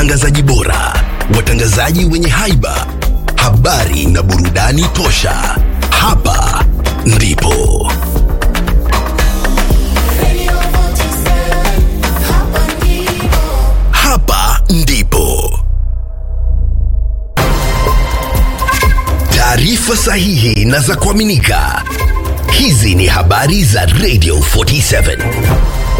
watangazaji bora, watangazaji wenye haiba, habari na burudani tosha. Hapa ndipo hapa ndipo taarifa sahihi na za kuaminika. Hizi ni habari za Radio 47.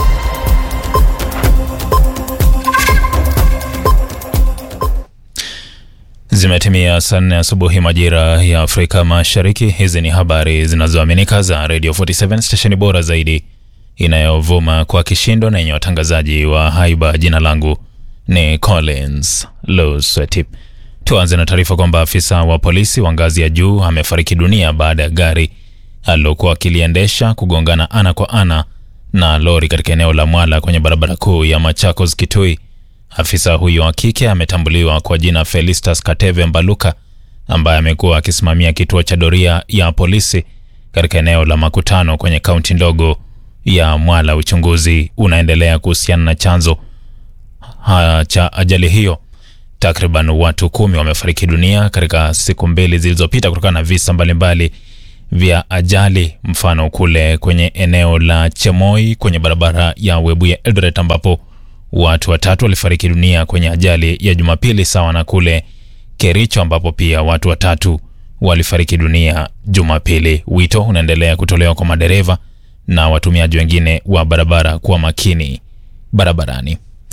Zimetimia saa nne asubuhi majira ya Afrika Mashariki. Hizi ni habari zinazoaminika za Radio 47 stesheni bora zaidi inayovuma kwa kishindo na yenye watangazaji wa haiba. Jina langu ni Collins Luswetip. Tuanze na taarifa kwamba afisa wa polisi wa ngazi ya juu amefariki dunia baada ya gari alilokuwa akiliendesha kugongana ana kwa ana na lori katika eneo la Mwala kwenye barabara kuu ya Machakos Kitui. Afisa huyo wa kike ametambuliwa kwa jina Felistas Kateve Mbaluka ambaye amekuwa akisimamia kituo cha doria ya polisi katika eneo la makutano kwenye kaunti ndogo ya Mwala. Uchunguzi unaendelea kuhusiana na chanzo ha, cha ajali hiyo. Takriban watu kumi wamefariki dunia katika siku mbili zilizopita kutokana na visa mbalimbali vya ajali, mfano kule kwenye eneo la Chemoi kwenye barabara ya Webuye Eldoret ambapo watu watatu walifariki dunia kwenye ajali ya Jumapili, sawa na kule Kericho ambapo pia watu watatu walifariki dunia Jumapili. Wito unaendelea kutolewa kwa madereva na watumiaji wengine wa barabara kuwa makini barabarani.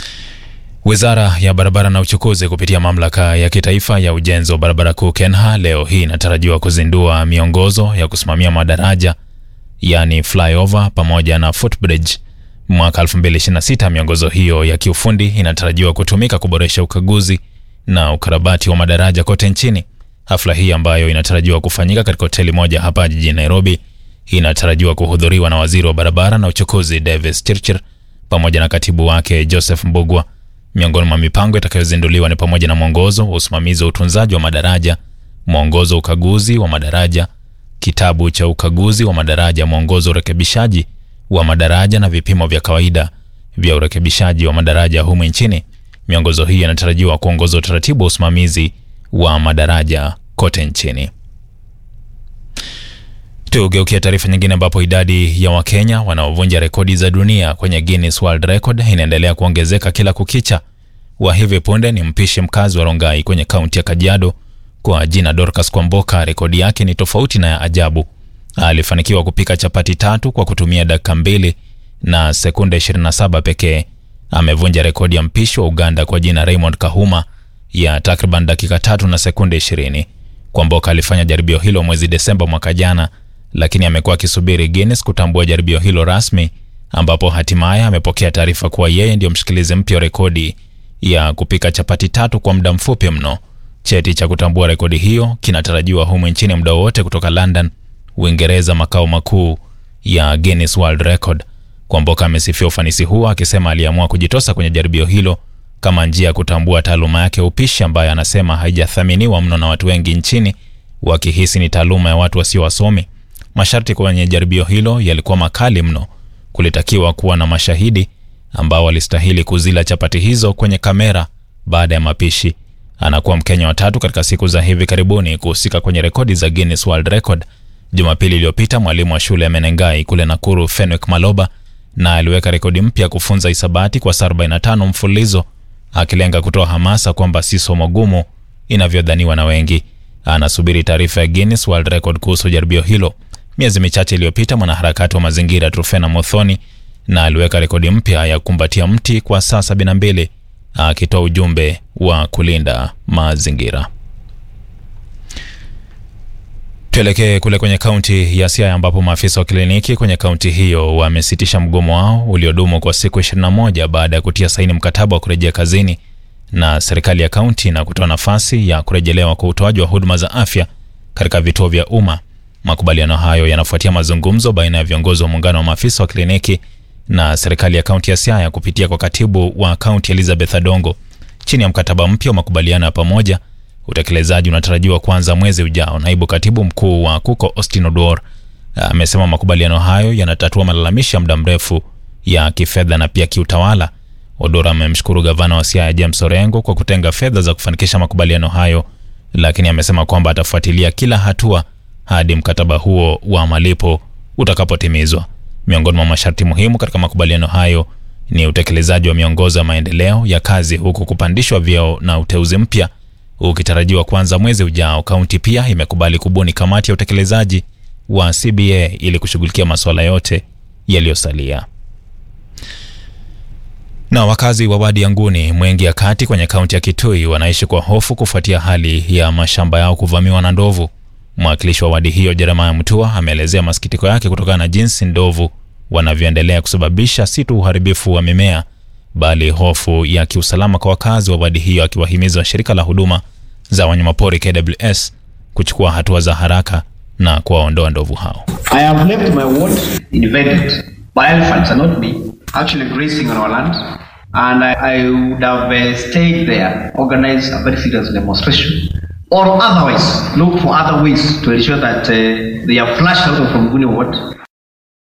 Wizara ya barabara na uchukuzi kupitia mamlaka ya kitaifa ya ujenzi wa barabara kuu KENHA leo hii inatarajiwa kuzindua miongozo ya kusimamia madaraja yani flyover pamoja na footbridge mwaka 2026. Miongozo hiyo ya kiufundi inatarajiwa kutumika kuboresha ukaguzi na ukarabati wa madaraja kote nchini. Hafla hii ambayo inatarajiwa kufanyika katika hoteli moja hapa jijini Nairobi inatarajiwa kuhudhuriwa na waziri wa barabara na uchukuzi Davis Chirchir pamoja na katibu wake Joseph Mbugwa. Miongoni mwa mipango itakayozinduliwa ni pamoja na mwongozo wa usimamizi wa utunzaji wa madaraja, mwongozo wa ukaguzi wa madaraja, kitabu cha ukaguzi wa madaraja, mwongozo wa urekebishaji wa madaraja na vipimo vya kawaida vya urekebishaji wa madaraja humu nchini. Miongozo hii inatarajiwa kuongoza utaratibu wa usimamizi wa madaraja kote nchini. Tugeukia taarifa nyingine ambapo idadi ya Wakenya wanaovunja rekodi za dunia kwenye Guinness World Record inaendelea kuongezeka kila kukicha. Wa hivi punde ni mpishi mkazi wa Rongai kwenye kaunti ya Kajiado kwa jina Dorcas Kwamboka. Rekodi yake ni tofauti na ya ajabu. Alifanikiwa kupika chapati tatu kwa kutumia dakika mbili na sekunde 27 pekee. Amevunja rekodi ya mpishi wa Uganda kwa jina Raymond Kahuma ya takriban dakika tatu na sekunde 20. Kwamboka alifanya jaribio hilo mwezi Desemba mwaka jana lakini amekuwa akisubiri Guinness kutambua jaribio hilo rasmi, ambapo hatimaye amepokea taarifa kuwa yeye ndio mshikilizi mpya wa rekodi ya kupika chapati tatu kwa muda mfupi mno. Cheti cha kutambua rekodi hiyo kinatarajiwa humu nchini muda wowote kutoka London, Uingereza, makao makuu ya Guinness World Record. Kwamboka amesifia ufanisi huo akisema aliamua kujitosa kwenye jaribio hilo kama njia ya kutambua taaluma yake ya upishi ambayo anasema haijathaminiwa mno na watu wengi nchini, wakihisi ni taaluma ya watu wasio wasomi. Masharti kwenye jaribio hilo yalikuwa makali mno. Kulitakiwa kuwa na mashahidi ambao walistahili kuzila chapati hizo kwenye kamera baada ya mapishi. Anakuwa Mkenya wa tatu katika siku za hivi karibuni kuhusika kwenye rekodi za Guinness World Record. Jumapili iliyopita mwalimu wa shule ya Menengai kule Nakuru, Fenwick Maloba, na aliweka rekodi mpya kufunza hisabati kwa saa 45 mfululizo, akilenga kutoa hamasa kwamba si somo gumu inavyodhaniwa na wengi. Anasubiri taarifa ya Guinness World Record kuhusu jaribio hilo. Miezi michache iliyopita mwanaharakati wa mazingira Trufena Mothoni na aliweka rekodi mpya ya kukumbatia mti kwa saa 72 akitoa ujumbe wa kulinda mazingira. Tuelekee kule kwenye kaunti ya Siaya ambapo maafisa wa kliniki kwenye kaunti hiyo wamesitisha mgomo wao uliodumu kwa siku 21 baada ya kutia saini mkataba wa kurejea kazini na serikali ya kaunti na kutoa nafasi ya kurejelewa kwa utoaji wa huduma za afya katika vituo vya umma. Makubaliano hayo yanafuatia mazungumzo baina ya viongozi wa muungano wa maafisa wa kliniki na serikali ya kaunti ya Siaya kupitia kwa katibu wa kaunti Elizabeth Adongo. Chini ya mkataba mpya wa makubaliano ya pamoja, utekelezaji unatarajiwa kuanza mwezi ujao. Naibu katibu mkuu wa KUKO Austin Oduor amesema makubaliano hayo yanatatua malalamishi ya muda mrefu ya kifedha na pia kiutawala. Odora amemshukuru gavana wa Siaya James Orengo kwa kutenga fedha za kufanikisha makubaliano hayo, lakini amesema kwamba atafuatilia kila hatua hadi mkataba huo wa malipo utakapotimizwa. Miongoni mwa masharti muhimu katika makubaliano hayo ni utekelezaji wa miongozo ya maendeleo ya kazi, huku kupandishwa vyeo na uteuzi mpya ukitarajiwa kuanza mwezi ujao. Kaunti pia imekubali kubuni kamati ya utekelezaji wa CBA ili kushughulikia masuala yote yaliyosalia. Na wakazi wa wadi ya Nguni, Mwengi ya Kati kwenye kaunti ya Kitui wanaishi kwa hofu kufuatia hali ya mashamba yao kuvamiwa na ndovu. Mwakilishi wa wadi hiyo Jeremiah Mutua ameelezea masikitiko yake kutokana na jinsi ndovu wanavyoendelea kusababisha si tu uharibifu wa mimea bali hofu ya kiusalama kwa wakazi wa wadi hiyo, akiwahimiza shirika la huduma za wanyamapori KWS kuchukua hatua za haraka na kuwaondoa ndovu hao. I have left my ward invaded by elephants and not me, actually grazing on our land. And I, I would have uh, stayed there, organized a very serious demonstration, or otherwise look for other ways to ensure that uh, they are flushed out from Guni ward